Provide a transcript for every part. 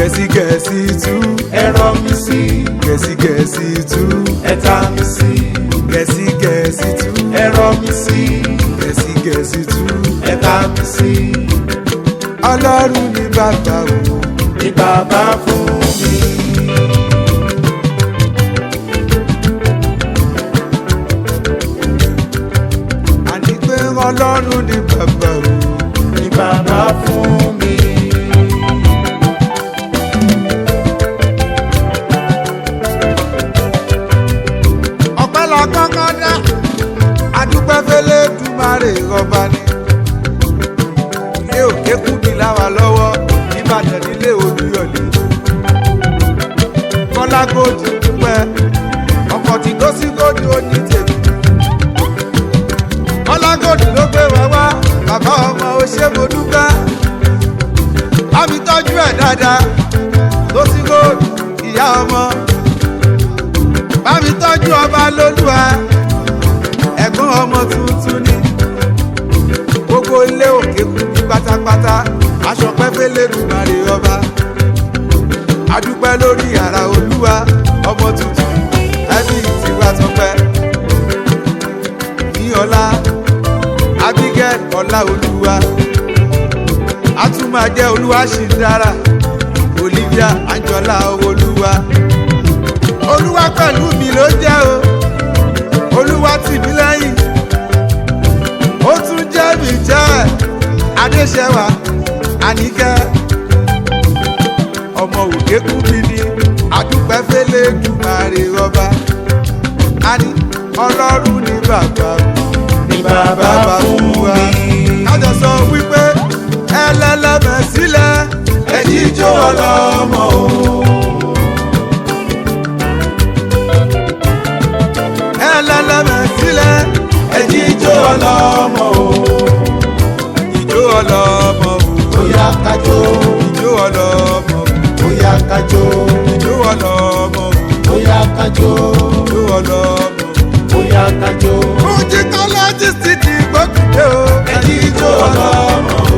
gẹ̀ẹ́sì gẹ̀ẹ́sì tú ẹ̀rọ mi sí gẹ̀ẹ́sì gẹ̀ẹ́sì tú ẹ̀ta mi sí gẹ̀ẹ́sì gẹ̀ẹ́sì tú ẹ̀rọ mi sí gẹ̀ẹ́sì gẹ̀ẹ́sì tú ẹ̀ta mi sí ọlọ́run ní bàbá o ní bàbá fún mi. àní pé ọlọ́run ní bàbá o ní bàbá fún mi. ọpẹ́ la kọ́kọ́ dá adúpẹ́ fẹ́lẹ́ dùmarè ọba ni ilé òkè kú mi láwa lọ́wọ́ nìbàdàn nílé olúyọ̀lé kọ́lá gòdì dúpẹ́ ọkọ̀ tí tó sí gòdì ó ní tèmi kọ́lá gòdì ló gbé wá wá bàbá ọmọ ó ṣe mo dúpẹ́ bá mi tọ́jú ẹ̀ dáadáa tó sí gòdì ìyá ọmọ bá mi tọ́jú ọba lólúwa ẹ̀gbọ́n ọmọ tuntun ni gbogbo ilé òkè kú ní pátápátá aṣọ pẹ́pẹ́lẹ́ dùmarè ọba adúpẹ́ lórí ara olúwa ọmọ tuntun ẹbí tiwa tọpẹ́ ní ọlá abigail ọlá olúwa a tún máa jẹ́ olúwa ṣì ń dára olivia anjola olúwa olúwa pẹ̀lú mi ló jẹ́ o olúwa tì mí lẹ́yìn ó tún jẹ́ mi jẹ́ adéṣẹ́wà àníkẹ́ ọmọ òkè kú mi ní adúpẹ́ fẹ́lẹ́ dùmarè ọba àní ọlọ́run ní bàbá ní bàbá fún wa mi. kájọ sọ wípé ẹlẹ́lẹ́mẹ̀ sílẹ̀ ẹ̀jí jó ọlọ́mọ o. ẹlẹ́lẹ́mẹ̀ sílẹ̀ ẹ̀jí jó ọlọ́mọ o. ìjó ọlọ́mọ o. bóyá kájó ìjó ọlọ́mọ o. bóyá kájó ìjó ọlọ́mọ o. bóyá kájó ìjó ọlọ́mọ o. bóyá kájó Mujicologist ti gbókùdé o. ẹjí jó ọlọ́mọ o.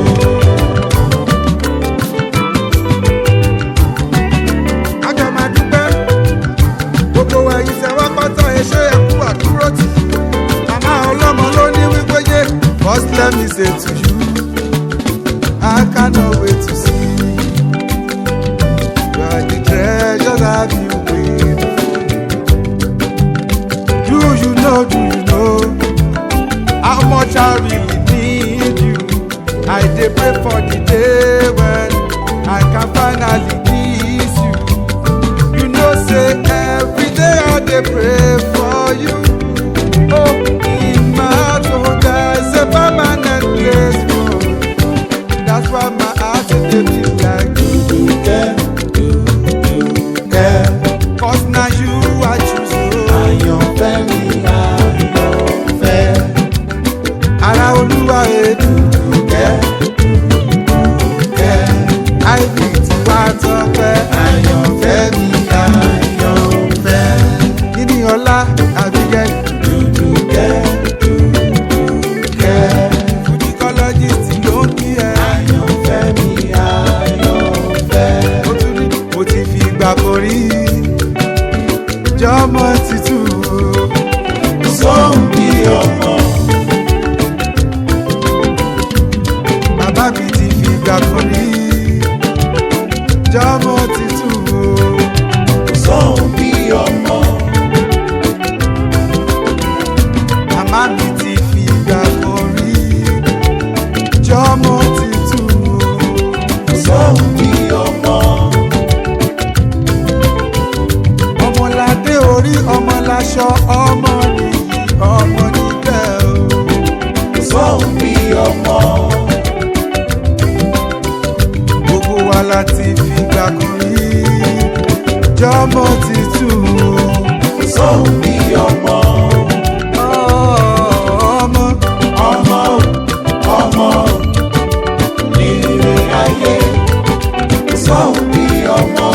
Kájọ máa dúpẹ́. Gbogbo ẹ̀yin tẹ wá pátá ẹṣẹ́ ẹ̀kú àdúró tì. Màmá ọlọ́mọ ló ní wípé yé. First let me say to you, I cannot wait to see. You are the treasure that you wait for. Do you know, do you know how much I really need you? I dey pray for the day when I can finally kiss you. You know, say every day I dey pray for you. Oh, in my heart, oh, there's a permanent place for you. That's why my heart is dey beat like Dùkẹ́ dùkẹ́ Cause now you I choose. Oh. àyànfẹ́ mi àyànfẹ́. Ara olúwa èdè Dùkẹ́ dùkẹ́ àìbí tí wá tọpẹ́. àyànfẹ́ mi àyànfẹ́. Níní ọlá àbígẹ́ Dùkẹ́ dùkẹ́ fujicologist ló ń kí ẹ. àyànfẹ́ mi àyànfẹ́. Ó tún ní mo ti fi ìgbà kan rí jọmọ títù. Sọ́hùn bí ọmọ. Bàbá mi ti fi ìgbà kan rí jọmọ títù. Sọ́hùn bí ọmọ. Màmá mi ti fi ìgbà kan rí jọmọ títù. Sọ́hùn bí ọmọ. ọmọládé orí ọmọláṣọ ọmọ nìyí ọmọ níkẹ́ o. Sọ́hùn bí ọmọ. gbogbo wa la ti fìgbà kan rí jọmọ títù. Sọ́hùn bí ọmọ. ọmọ Ọmọ ọmọ nílé ayé. Sọ́hùn bí ọmọ.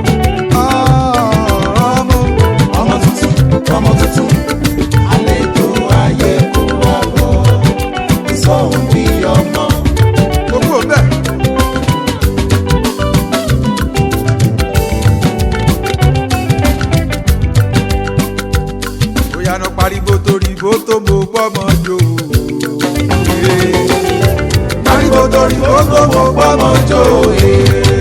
ọmọ Ọmọ tuntun ọmọ tuntun. Àlejò ayé kó wá bọ̀. Sọ́hùn bí ọmọ. gbogbo bẹ́ẹ̀. pariwo torí gbogbo mo gbọ́mọ jó e.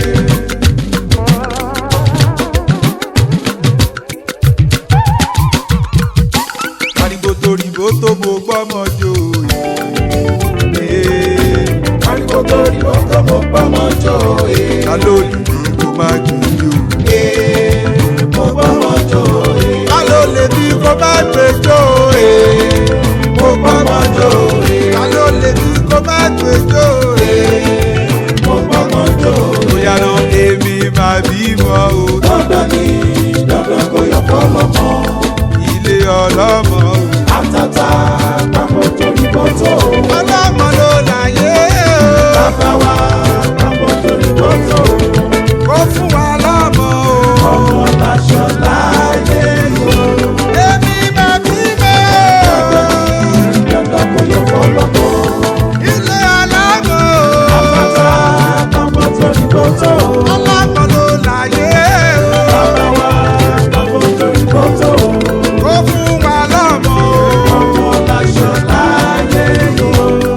pariwo toríbo tó mo gbọ́mọ jó e. pariwo torí gbogbo mo gbọ́mọ jó e. ta ló lè ní kó má gbé jó. e. mo gbọ́mọ jó e. ta ló lè ní kó má gbé jó. mo gbọ́mọ jó e. ta ló lè ní kó má gbé jó. mo gbọ́mọ jó e. bóyá lọ èmi máa bímọ o. dandan ni dandan kò yọ fọlọ́mọ. ilé ọlọ́mọ o. àtàtà papọ̀ torí bọ́tò. ọlọ́mọ ló láyé o. bàbá wa papọ̀ torí bọ́tò. kó fún wa lọ́mọ o. ọmọ láṣọ láyé o. èmi máa bímọ o. dandan kò yọ fọlọ́mọ. ilé ọlọ́mọ o. àtàtà papọ̀ torí bọ́tò. ọlọ́mọ ló láyé o. bàbá wa papọ̀ torí bọ́tò. kó fún wa lọ́mọ o. ọmọ láṣọ láyé o.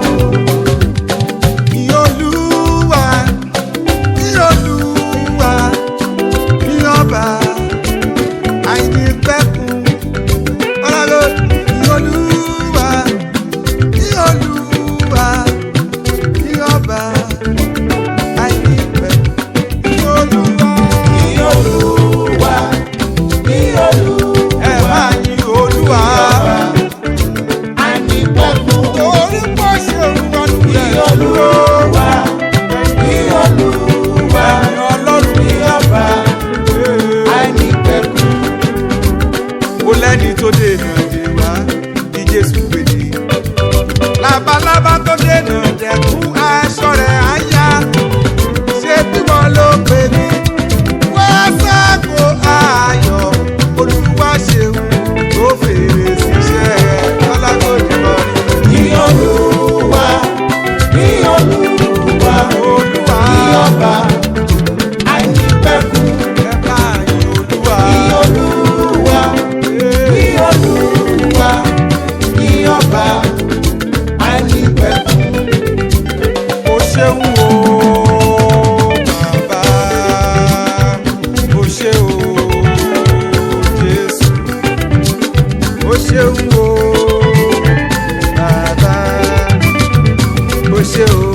Ìyọlúwa, ìyọlúwa, ìyọba, àìnípẹ̀kun. Ọlọ́run, ìyọlúwa, ìyọlúwa, ìyọba, àìnípẹ̀kun. Ìyọlúwa, Ní Olúwa, ní Olúwa, ẹ máa yin Olúwa. àìnípẹ̀kun. Torí pọ̀ ṣe òun ọdún Ní rẹ̀. Olúwa, ní Olúwa, Ọlọ́run ní ọba, àìnípẹ̀kun. ó lẹ́ni tó dènà dè wá bí jésù gbèdé. labalábá tó dènà dẹ̀kún aṣọ rẹ̀ á yá ṣé bímọ ló pè ní. wá sáàkó ayọ̀ olúwa ṣeun tó fèrè síṣẹ́ ọlágòdì lọ. Ní Olúwa, ní Olúwa, olúwa ní ọba, àìnípẹ̀kun. ẹ bá yin olúwa. Ní Olúwa, ní Olúwa, ní ọba, àìnípẹ̀kun. o ṣeun o bàbá o ṣe o jésù o ṣeun o bàbá o ṣe o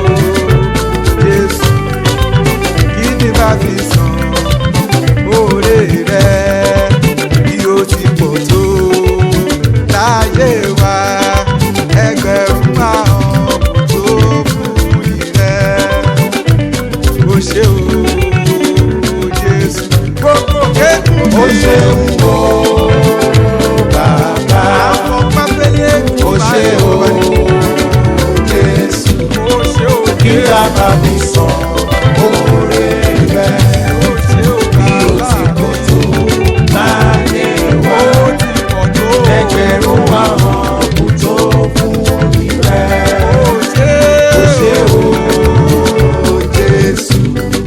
jésù kí ni bá fi san oore rẹ bí o ti pọ̀ tó láyé wa ẹgbẹ̀rún àwọn tó fún ìrẹ́ o ṣe o jésù gbogbo kékun Ó ṣeun o, bàbá. àwọn pápẹ́lẹ́ Ó ṣe o, Jésù. o ṣe o Kí a bá mi sọ oore rẹ̀ o ṣe o bí ó bàbá ti kò tó láyé wa. o ti pọ̀ tó Ẹgbẹ̀rún àwọn kò tó fún orí rẹ̀. o ṣe Ó ṣe o, Jésù.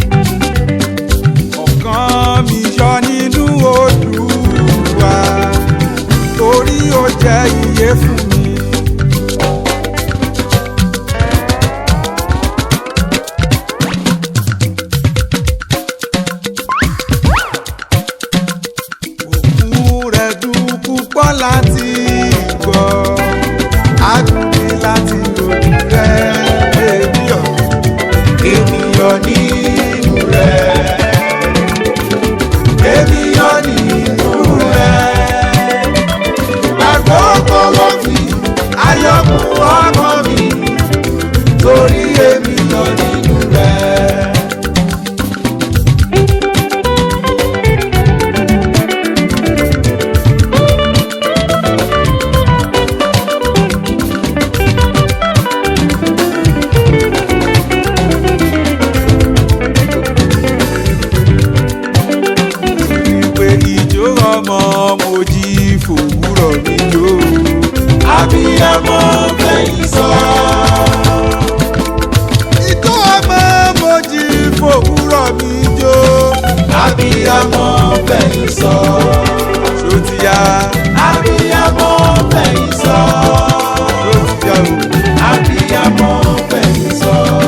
ọ̀kan mi yọ nínú Olúwa torí ó jẹ́ iye fún mi. òkú rẹ̀ dùn púpọ̀ láti gbọ́ àdùnní láti lòdì rẹ̀ èmi ọ̀hún. Ènìyàn nínú rẹ̀. Ènìyàn nínú rẹ̀. Àkókò ló fi ayọ̀kú ọmọ mi. Torí ènìyàn nínú rẹ̀. wípé ìjó ọmọ mo jí fòwúrọ̀ mi jó. Abiyamọ fẹ̀yìn sọ. ìjó ọmọ mo jí fòwúrọ̀ mi jó. Abiyamọ fẹ̀yìn sọ. ṣó ti yá Abiyamọ fẹ̀yìn sọ. ṣó ti yá o. Abiyamọ fẹ̀yìn sọ.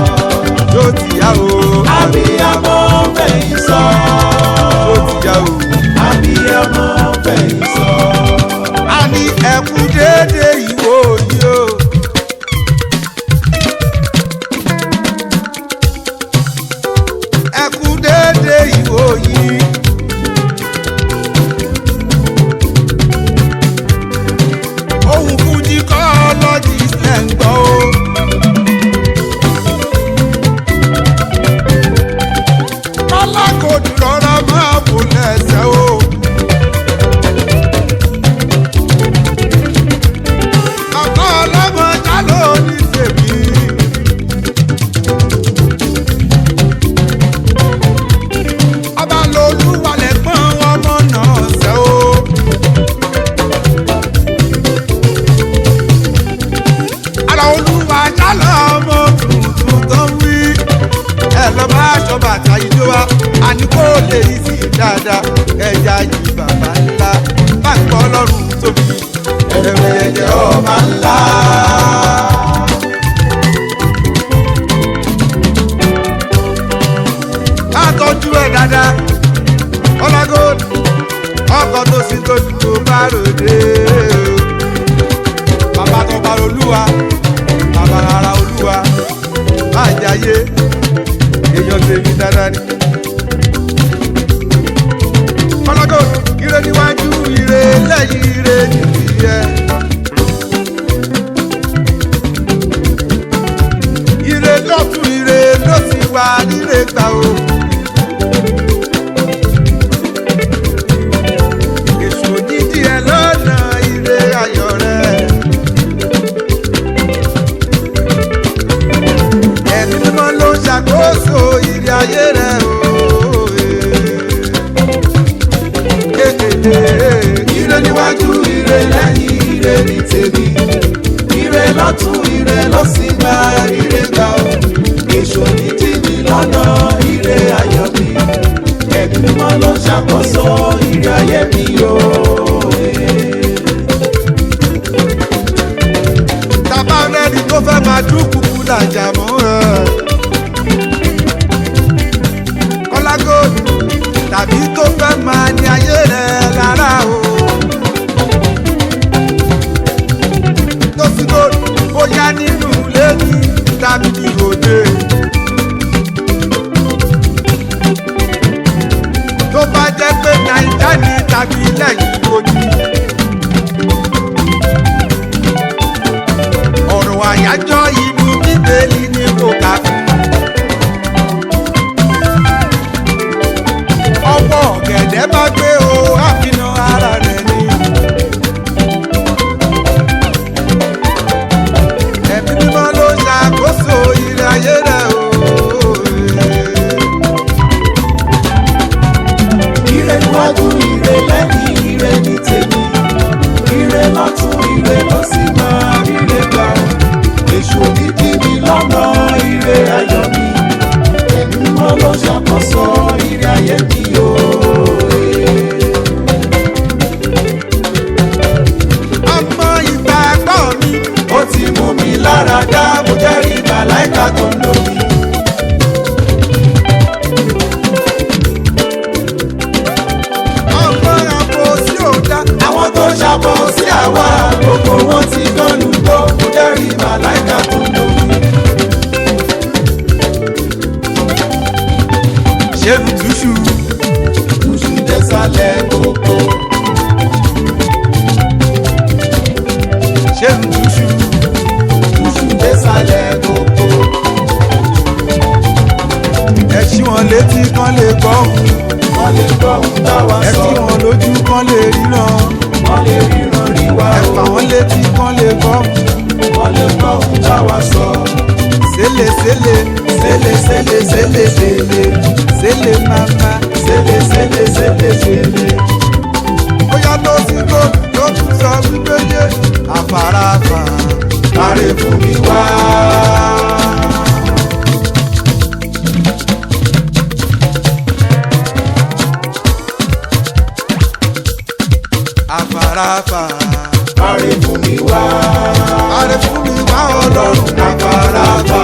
ijó wa àní kó lè yí sí dáadáa ẹja yìí bàbá ńlá bá ń kọ́ lọ́rùn tóbi ẹ̀rẹ̀ ẹ̀jẹ̀ ọba ńlá. ká tọ́jú ẹ̀ dáadáa ọlágòd ọkọ̀ tó sì tó dùn bá ròde o bàbá tó bá olúwa bàbá ara olúwa má jayé èèyàn tèmi dáadáa ni. ọlágòd ire níwájú ire lẹ́yìn ire nìyí ẹ. ire lọ́tún ire ló ti wà nílé gbà o. èso dídí ẹ lọ́nà ire ayọ̀ rẹ̀. ẹ̀mí mímọ́ ló ń ṣàkóso ire ayé rẹ̀ o. ire níwájú ire lẹ́yìn ire ní tèmi ire lọ́tún ire ló sì gba ire gbà ó èso ní tìmí lọ́nà ire ayọ̀ mi ẹ̀mí mímọ́ ló ń ṣàkóso ire ayé mi o. tàbá rẹ́ni tó fẹ́ máa dúkùkù làjà mọ́ ẹ. kọ́lágò tàbí tó fẹ́ máa ní ayé rẹ̀ lára o. tó sì kó bóyá nínú lẹ́ni tàbí ìròde. tó bá jẹ́ pé nàìjíríà ní tàbí lẹ́yìn ojú. ọ̀rọ̀ àyájọ́ inú bíbélì ni kò kà fún. ọwọ́ ọ̀gẹ̀dẹ̀ bá gbé o àfihàn ara rẹ̀ ni. ẹ̀mí mímọ́ ló ṣàkóso ilé ayé rẹ̀ o. ire níwájú ire lẹ́yìn ire ní tèmi ire lọ́tún ire ló sì máa ire gbà ó èso dídí mi lọ́nà ire ayọ̀ mi ẹ̀mí mímọ́ ló ṣàkóso ire ayé mi o. ọmọ ìgbàgbọ́ mi ó ti mú mi lára dá mo jẹ́rìí màláìka tó ń lò mí. ọmọ àpò sí òdá. àwọn tó ṣàbọ̀ sí àwa gbogbo wọn ti dánú tó mo jẹ́rìí màláìka tó ń lò mí. ṣé lùtúṣù Túṣu désàlẹ̀ gbogbo. ṣé lùtúṣù Túṣu désàlẹ̀ gbogbo. ẹ ṣí wọn létí kán lè gbọ́ òun. Wọ́n lè gbọ́ ohun táwa ẹ sọ. sí wọn lójú kán lè ríran Wọ́n lè ríran rí wa ẹ o. fà wọn létí kán lè gbọ́ Wọ́n lè gbọ́ ohun táwa sọ. sélè sélè Sélè sélè sélè sélè. sélè mama Sélè sélè sélè sélè. bóyá tó sí kó tó tún sọ wípé yé àfarafà Kárẹ̀ fún mi wá. àfarafà Kárẹ̀ fún mi wá. àrẹ fún mi wá ọlọ́run Àfarapa.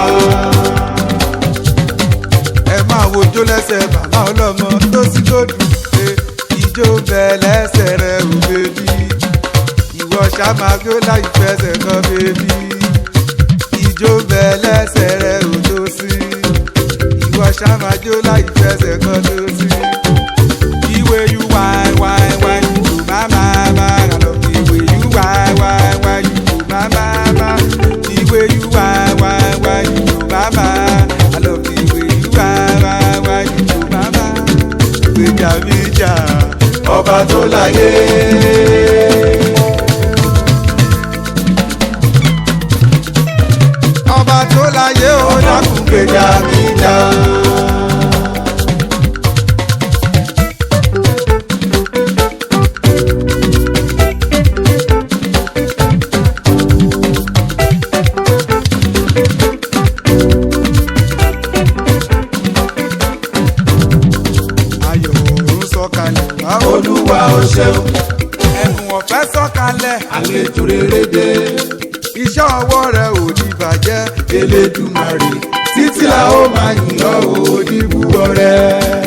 ẹ máa wojó lẹ́sẹ̀ bàbá ọlọ́mọ tó sí kó dùn pé ìjó bẹ lẹ́sẹ̀ rẹ̀ ò bèbí ìwọ ṣàmágó láì fẹsẹ̀ kan bèbí ìjó bẹ lẹ́sẹ̀ rẹ̀ ò tó sí ìwọ ṣàmájó láì fẹsẹ̀ kan tó sí. The way you whine, whine, whine, you do my mama. I love the way you whine, whine, whine, you do my mama. The way you whine, whine, whine, you do my mama. I love the way you whine, whine, whine, you do my mama. Gbèjà mi jà, Ọba tó láyé. ọba tó láyé ó dákun Gbèjà mi jà. ṣeun ẹ̀bùn ọ̀fẹ́ sọ̀kalẹ̀ àlejò rere dé iṣẹ́ ọwọ́ rẹ̀ ò ní bàjẹ́ elédùmarè títí la ó máa yìn ọ́ òdìbò ọ̀rẹ́.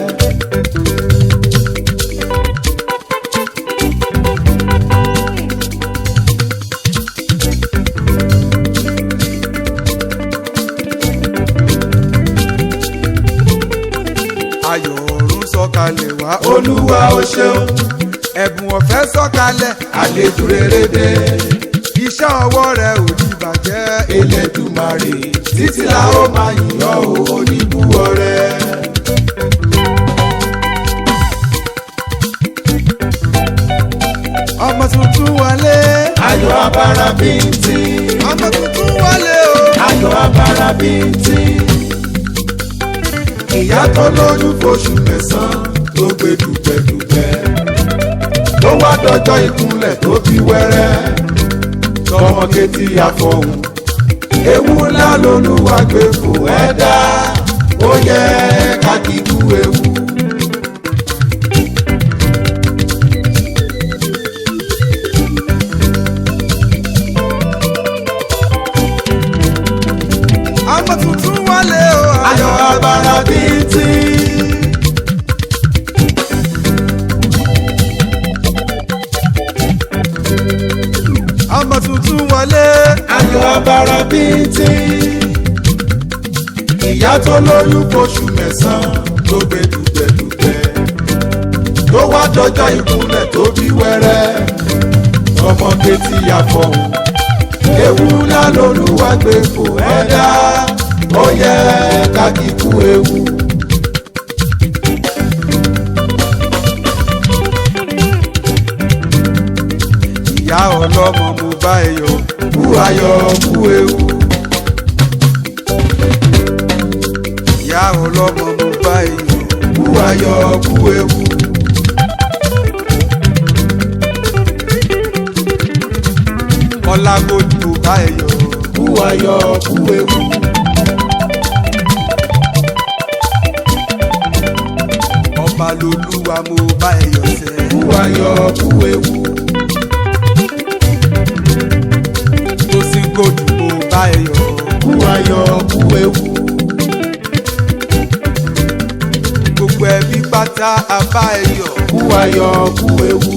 ayọ̀ ọ̀run sọ̀kalẹ̀ wá olúwa ó ṣeun ẹ̀bùn ọ̀fẹ́ sọ̀kalẹ̀ àlejò rere dé iṣẹ́ ọwọ́ rẹ̀ ò ní bàjẹ́ elédùmarè títí la ó máa yìn ọ́ òdìbò ọ̀rẹ́. ọmọ tuntun wọlé ayọ̀ abara bíntì ọmọ tuntun wọlé o ayọ̀ abara bíntì ìyá tó lóyún fóṣù mẹ́sàn-án tó gbé dùgbẹ̀dùgbẹ̀ ló wá dọjọ́ ìkúnlẹ̀ tó bí wẹ́rẹ́ tọmọ kétí àfọ̀hún ewu ńlá lolúwa gbé fún ẹ̀dá ó yẹ ká kíkú ewu. ọmọ tuntun wọlé o ayọ̀ abara bíntì. ọmọ tuntun wọlé ayọ̀ abara bíntì. ìyá tó lóyún fóṣù mẹ́sàn-án ló gbé dùgbẹ̀dùgbẹ̀. tó wá dọjọ́ ìkúnlẹ̀ tó bí wẹ́rẹ́. ọmọ kétí àfọ̀hún. ewu ńlá lolúwa gbé fò ẹ̀dá. ó yẹ ká kíkú ewu. ìyá ọlọ́mọ mo bá ẹ yọ̀ kú ayọ̀ kú ewu. ìyá ọlọ́mọ mo bá ẹ yọ̀ kú ayọ̀ kú ewu. ọlágójì mo bá ẹ yọ̀ kú ayọ̀ kú ewu. ọba lolúwa mo bá ẹ yọ̀ sẹ́ kú ayọ̀ kú ewu. tó sì gòdù mo bá ẹ yọ̀ kú ayọ̀ kú ewu. gbogbo ẹbí pátá a bá ẹ yọ̀ kú ayọ̀ kú ewu.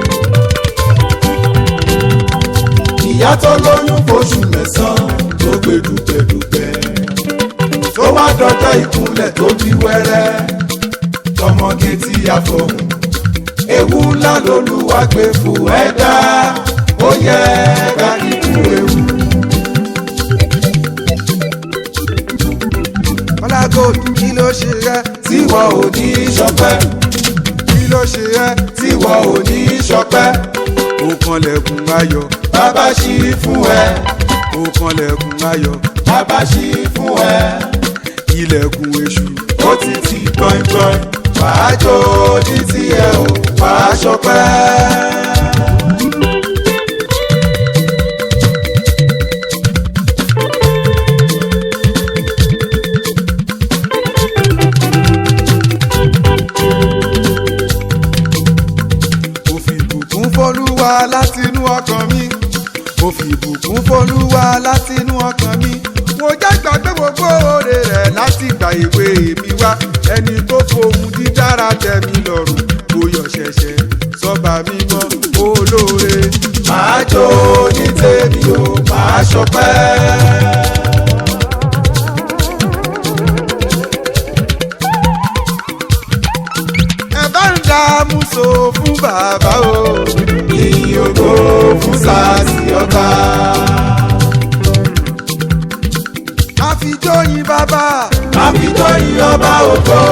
ìyá tó lóyún fóṣù mẹ́sàn-án tó gbé dùgbẹ̀dùgbẹ̀. tó wá dọjọ́ ìkúnlẹ̀ tó bí wẹ́rẹ́. tọmọge tí a fọhùn. ewu ńlá lolúwa gbé fún ẹ̀dá. ó yẹ ká kíkú ewu. ọlágójì kí ló ṣe rẹ tíwọ́ ò ní ṣọpẹ́ kí ló ṣe rẹ tíwọ́ ò ní ṣọpẹ́. ó kanlẹ̀kùn ayọ̀ bàbá ṣí fún ẹ ó kanlẹ̀kùn ayọ̀ bàbá ṣí fún ẹ ilẹ̀kùn èṣù ó ti ti gbọ̀ngbọ̀n wàá jó ní tiẹ̀ o wàá ṣọpẹ́. mo fi ìbùkún fọlúwa látinú ọkàn mi mo fi ìbùkún fọlúwa látinú ọkàn mi mo jẹ́ gbàgbé gbogbo oore rẹ̀ láti ìgbà èwe mi wá ẹni tó fohùn dídára tẹ́ mi lọ́rùn mo yọ̀ ṣẹ̀ṣẹ̀ sọ́ba mímọ́ olóore màá jó ní tèmi o màá ṣọpẹ́. ẹ bá ń dààmú so fún bàbá o ìyìn ògo fún sàásì ọba. àfijóyin bàbá àbíjọ yìn ọba ògo.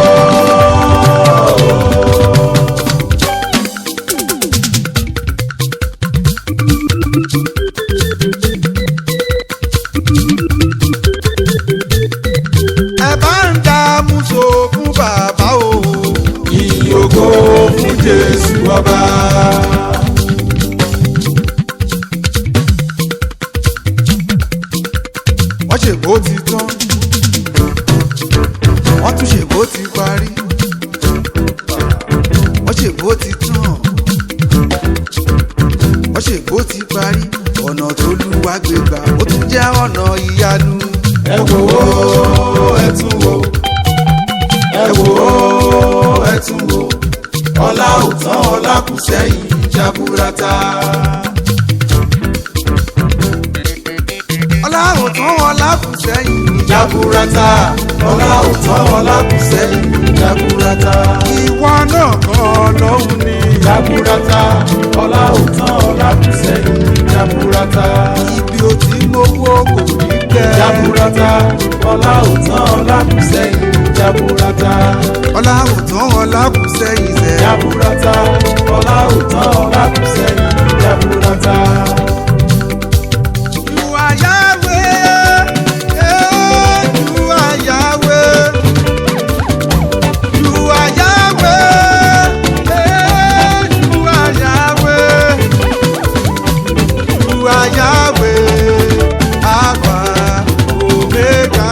ẹ bá ń dààmú so fún bàbá o ìyìn ògo fún jésù ọba. wọ́n ṣègbó ti tán wọ́n tún ṣègbó ti parí wọ́n ṣègbó ti tán ọlá ò tán ọlá kù sẹ́yìn jaburata. ìwọ náà kọ́ lọ́hùn ni. jaburata ọlá ò tán ọlá kù sẹ́yìn jaburata. ibi ò tí mo wó kò ní kẹ́. jaburata ọlá ò tán ọlá kù sẹ́yìn jaburata. ọlá ò tán ọlá kù sẹ́yìn sẹ́. jaburata ọlá ò tán ọlá kù sẹ́yìn jaburata. You are Yahweh, eh, you are Yahweh. You are Yahweh, eh, you are Yahweh. You are Yahweh, Alpha, Omega.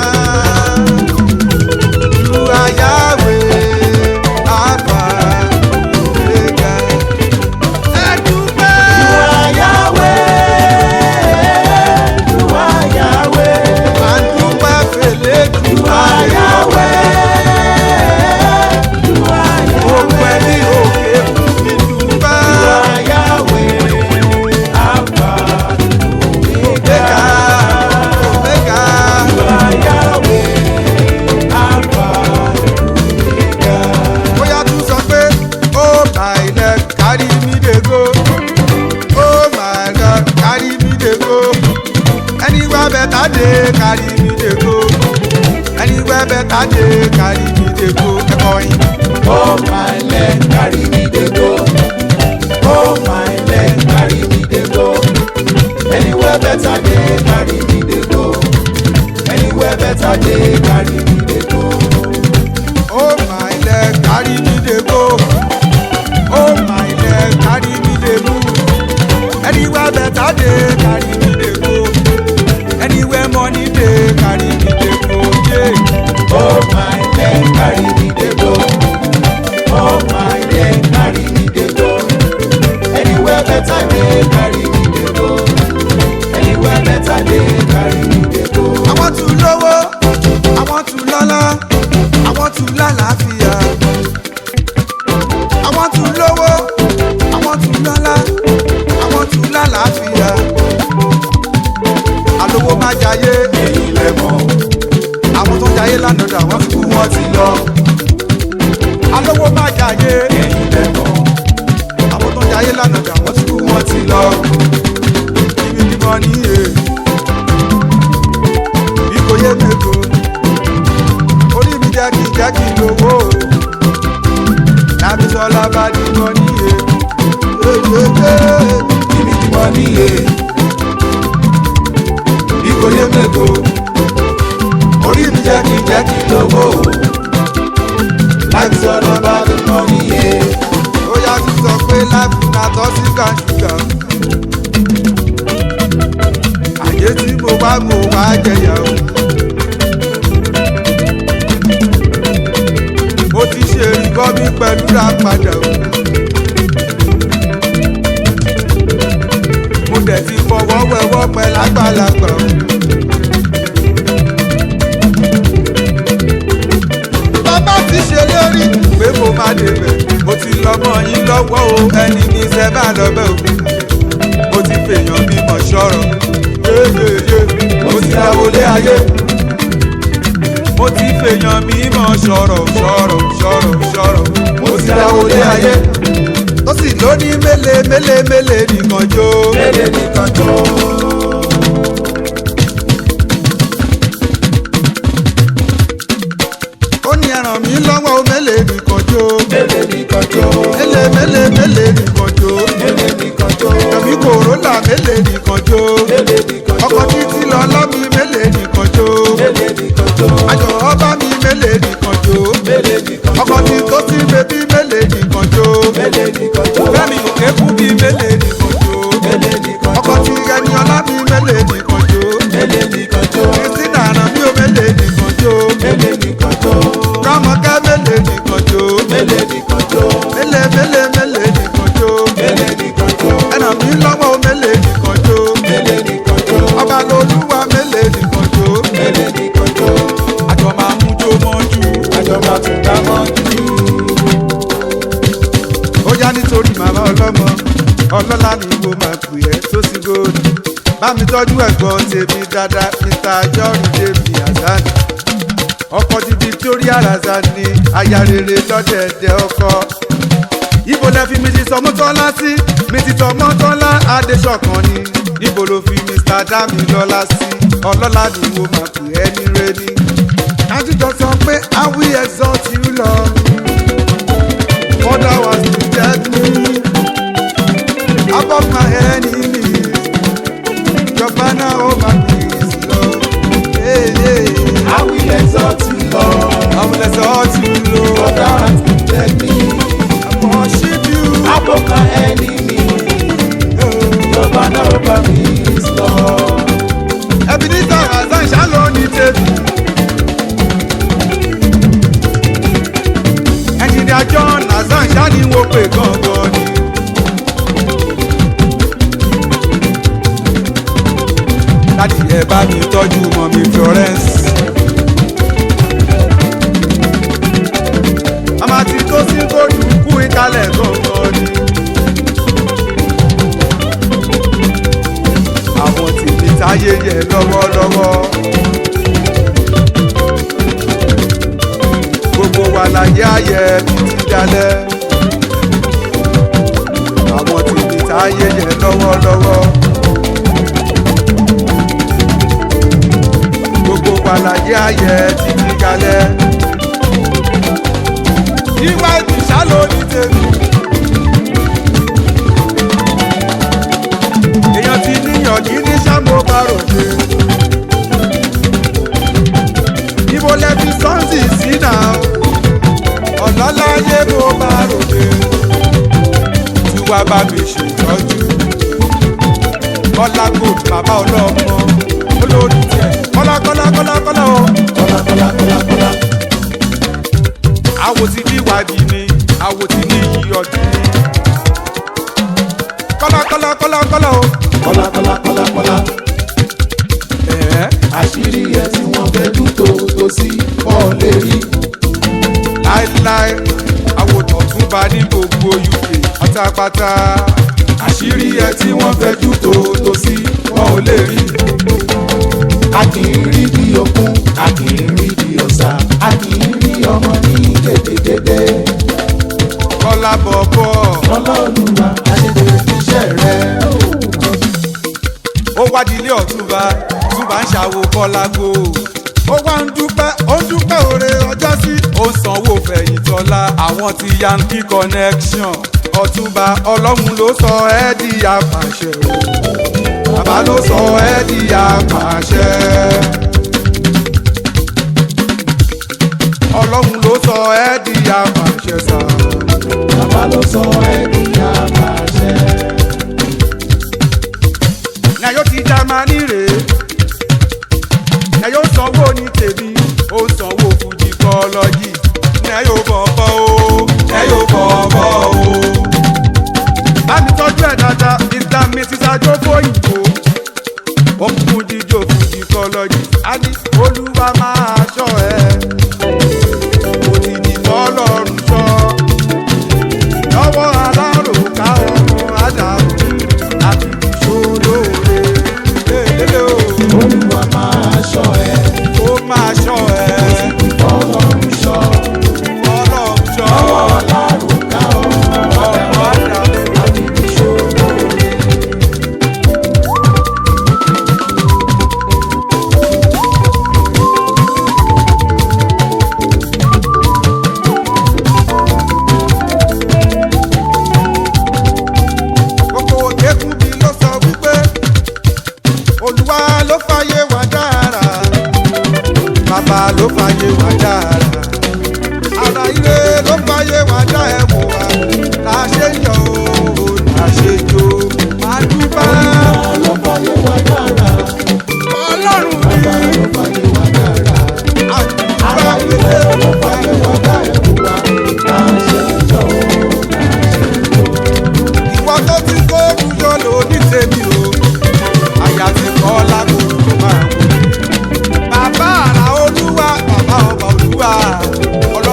You are Yahweh, Alpha, Omega. Ẹ dúpẹ́. À ń dúpẹ́ fèlè dúpẹ́. Gbogbo ẹni òkè fún mi dúpẹ́. Omega, Omega. Bóyá tún sọ pé, oh my leg carry me dey go. Oh my God carry me dey go. Anywhere better dey carry me dey go. Anywhere better dey carry me dey go. Ẹ̀kọ́ yín. Oh my leg carry me dey go. Oh my leg carry me dey go. Anywhere better dey carry me dey go. Anywhere better dey carry me dey go. Oh my leg carry me dey go. Oh my leg carry me dey move. Anywhere better dey carry me dey go. Anywhere money dey carry me dey go. Yeah. Oh my leg carry me dey go. Oh my leg carry me dey go. Anywhere better dey carry me dey go. Anywhere better dey carry me dey go. I want to lówó, I want to lọ́lá, I want to lálàáfíà. I want to lówó, I want to lọ́lá, I want to lálàáfíà. Àlówó má jayé, Ẹ̀yin lẹ mọ̀, àwọn tó jayé lánàá dà wọ́n fi kú wọ́n ti lọ. Àlówó má jayé, ẹ̀yin lẹ mọ̀, àwọn tó jayé lánàá dà wọ́n ti kú wọ́n ti lọ. Ibi ni mo ní yé, bí kò yé mego, orí mi jẹ́ kí jẹ́ kí lówó. Lábí sọlá bá ní mo ní yé, ibi tí mo níye. Bí kò yé mego, orí mi jẹ́ kí jẹ́ kí lówó. Láti sọ̀rọ̀ bá mi mọ níye. ó yá tún sọ pé láìpù náà tọ́ sí kàṣùgà. Àyè tí mo bá mo wá jẹyà o. Mo ti ṣe ìbọn mi pẹ̀lú ra padà o. Mo dẹ̀ ti fọwọ́ wẹwọ́ pẹ́ lágbàlagbà o. Bàbá ti ṣe lórí pé mo máa débẹ̀. Mo ti lọ́mọ yín lọ́wọ́ o, ẹni ní sẹ́ bá lọ́bẹ̀ o. Mo ti fèèyàn bímọ ṣọ́rọ̀. Yéyéyé, mo ti dáwọlé ayé. Mo ti fèèyàn mímọ̀ ṣọ̀rọ̀ ṣọ̀rọ̀ ṣọ̀rọ̀ ṣọ̀rọ̀. Mo ti dáwọlé ayé. Tó sì lóní mélé mélé mélé nìkan jó. Mélé nìkan tó. Ó ní ẹran mi lọ́wọ́ o, mélé nìkan jó. Mélé nìkan tó. Mélé mélé mélé nìkan jó. Mélé nìkan tó. Ẹ̀mí kòrólà mélé nìkan jó. Mélé nìkan tó. Ọkọ̀ títí lọ lọ́mí mélé nìkan jó. Mélé nìkan tó. Àjọ ọba mi mélé nìkan jó. Mélé nìkan tó. Ọkọ̀ tí tó ti bèbí mélé nìkan jó. Mélé nìkan tó. Fẹ́mi òkè kú bí mélé nìkan jó. Mélé nìkan tó. Ọkọ̀ tí ẹni ọlá mi mélé nìkan jó. Mélé nìkan tó. Kìrìsìtì àná mi ò mélé nìkan jó. Mélé nìkan tó. Rámọ̀kẹ́ mélé nìkan jó. Mélé nìkan tó. Mélé mélé mélé nìkan jó. Mélé nìkan tó. Ẹnà mi lọ́wọ́ o mélé nìkan jó. Mélé nìkan tó. Ọba lolúwa mélé nìkan jó. Mélé nìkan tó. Àjọ máa mú jó mọ́jú. Àjọ máa tún dá mọ́ jù. ó yá nítorí màmá ọlọ́mọ ọlọ́lá ni wo máa pè ẹ́ tó sí góòlù bá mi tọ́jú ẹ̀gbọ́n tèmi dáadáa mr john david hasan ọkọ ti victoria razani aya rere lọ́dẹ̀ẹ̀dẹ̀ ọkọ ibo lẹ fi mrs ọmọtọ́lá sí mrs ọmọtọ́lá adéṣọ̀kan ni níbo ló fi mr damilọ́lá sí ọlọ́lá ni wo máa pè é ní rẹ́ni. àtijọ́ sọ pé i will exalt you lord father was to get me above my enemies your banner over me is love. Hey, hey. I will exalt you, Lord. I will exalt you For lord thou hast lifted me I worship you. above my enemy. Your banner over me is love. Ebenezer Hazan ṣálọ ní tèmi. Ẹnjìnìá John Hazan ṣáni wo pé gangan ni. Láti ẹ bá mi tọ́jú mọ́ mi Florence. Màmá ti tó sí kóòdù kú ìkálẹ̀ gangan ni. àwọn tèmi táyé yẹ lọ́wọ́lọ́wọ́. gbogbo wa láyé ayẹ títí dalẹ̀. àwọn tèmi táyé yẹ lọ́wọ́lọ́wọ́. gbogbo wa láyé ayẹ títí dalẹ̀. ìwà ìdìṣà ló ní tèmi. èèyàn ti níyàn kí ní sábò bá ròde. ibo lẹ́bi sọ́ọ̀sì sí náà ọ̀lọ́láyé bó bá ròde. tí wàá bá mi ṣètọ́jú. kọ́lá gold bàbá ọlọ́mọ olórí tiẹ̀ kọ́lá kọ́lá kọ́lá kọ́lá o. Kọ́lá kọ́lá kọ́lá kọ́lá. àwo ti bí wàbí mi àwo ti ní iyì ọdún mi. kọ́lá kọ́lá kọ́lá kọ́lá o. Kọ́lá kọ́lá kọ́lá kọ́lá. ẹ̀ẹ́. Àṣírí ẹ tí wọ́n fẹ́ dún tó tó sí pọ̀ lè rí. láéláé àwòtán tún bá ní gbogbo uk pátápátá Àṣírí ẹ tí wọ́n fẹ́ dún tó tó sí pọ̀ lè rí. A kì í rí bí okun, a kì í rí bí ọ̀sà, a kì í rí ọmọ ní gédégédé. kọ́lá bọ̀bọ̀ Ọlọ́run àṣetò iṣẹ́ rẹ̀. ó wádìílé ọ̀túnba túnba ń ṣàwò kọ́lá go ó wá ń dúpẹ́ ó ń dúpẹ́ òre ọjọ́ sí ó sanwó fẹ̀yìntọ́lá àwọn ti yankee connection ọ̀túnba ọlọ́run ló sọ ẹ́ di apàṣẹ o bàbá ló sọ ẹ́ di apàṣẹ. ọlọ́run ló sọ ẹ́ di apàṣẹ sáà. Bàbá ló sọ ẹ́ di àbàṣẹ. na yóò ti jamani rè é na yóò sanwó ní tèmi ó sanwó fújì kọlọ́jì na yóò bọ̀bọ̀ o na yóò bọ̀bọ̀ o. bámi tọ́jú ẹ̀ dáadáa mr mrs ajókòó òyìnbó ó ń fún jíjó fújì kọlọ́jì á ní olúwa máa ṣọ́ ẹ kò ti di fọlọ́run ṣọ́ lọ́wọ́ alárò ká ọmọ àdàrò láti fi ṣolóore. Lélẹ̀ o, Olúwa máa ṣọ́ ẹ, ó máa ṣọ́ ẹ, Ọlọ́run ṣọ́. ọlọ́run ṣọ́, Ọlọ́run ká ọmọ ọmọ àdàrò. láti fi ṣòro. Gbogbo òkèkùn bí ló sọ wípé Olúwa ló fàyè wá dára, bàbá ló fàyè wá dára, ara ire ló fàyè wá dá ẹ̀wọ̀n wa, là á ṣe yọ̀ o, là á ṣe jó, máa dúpẹ́. Ló fàyè wá dára, Ọlọ́run bàbá mi, ló fàyè wá dára. Ara àdúrà ilé ló fàyè wá dá ẹ̀kú wa. Láṣẹ jọ o, ìwọ tó ti kó rújọ lò ní tèmi o àyà ti kọ́ lágbo máa wò. bàbá àrà olúwa bàbá ọba olúwa